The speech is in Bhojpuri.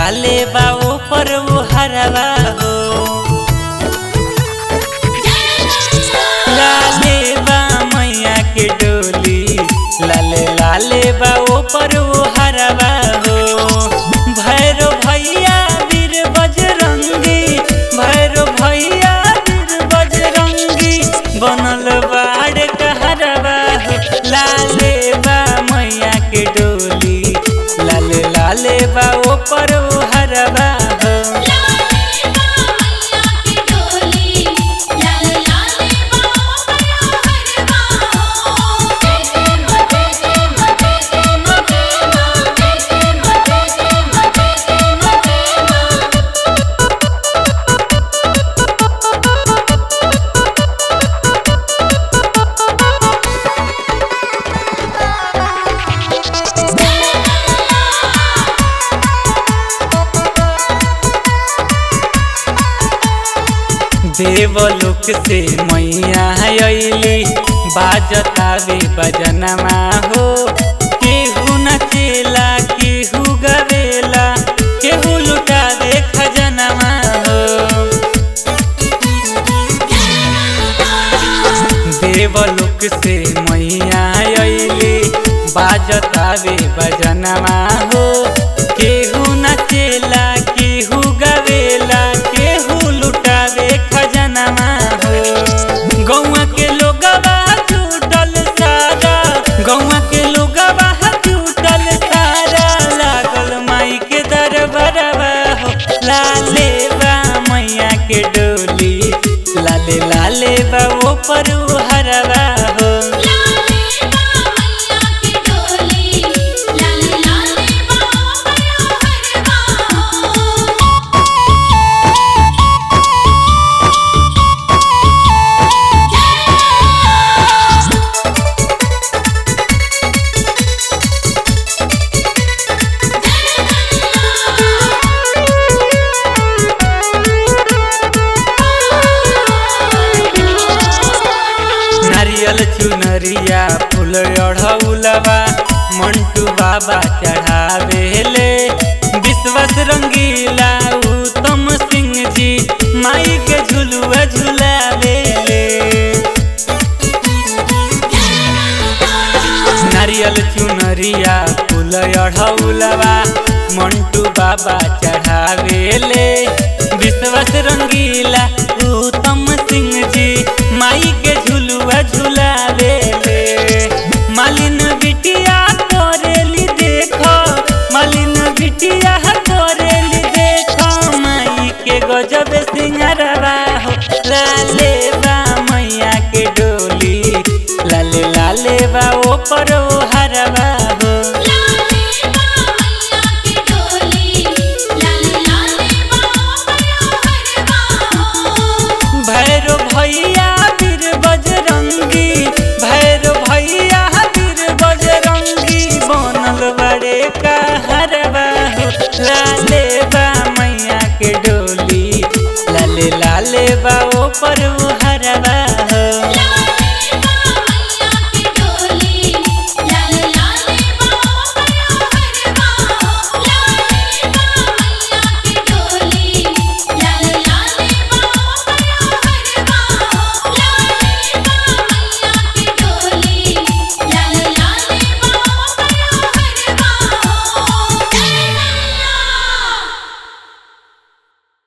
लाले बा ऊपर वो हरवा हो लाले बा मैया के डोली लाले लाले बा ऊपर वो हरवा हो भैरो भैया वीर बजरंगी भैरो भैया वीर बजरंगी बनल बाड़ कहरवा हो लाले बा मैया के डोली लाले लाले बा ऊपर वो हरवा हो देवलोक से मैया अली बाजतावे बजनमा हो केहू नचेला केहू गवेला केहू लुटावे खजनमा हो देवलोक से मैया अली बाजतावे बजनमा हो केहू नचेला केहू गवेला केहू लुटावे खजनमा हो गौवा के लोगवा जुटल सारा गौवा के लोगवा जुटल सारा लागल माई के दरबारवा हो लाले बा मैया के डोली लाले लाले बा ऊपर हरवा हो नारियल चुनरिया फूल अढ़ौलवा मंटू बाबा चढ़ावेले विश्वस रंगीला उत्तम सिंह जी माई के झुलुआ झुलावेले नारियल चुनरिया फूल अढ़ौलवा मंटू बाबा चढ़ावेले विश्वस रंगीला उत्तम सिंह जी माई के झुलुआ झुलावेले मालिन बिटिया करेली देखो मालिन बिटिया करेली देखो माई के गजब सिंगरवा हो लाले बा मैया के डोली लाले लाले बा ऊपर ओ हरवा हो भैरो भैया वीर बजरंगी भैरो भैया वीर बजरंगी बनल बड़े का हरवा हो लाले बा मैया के डोली लाले लाले बा ऊपर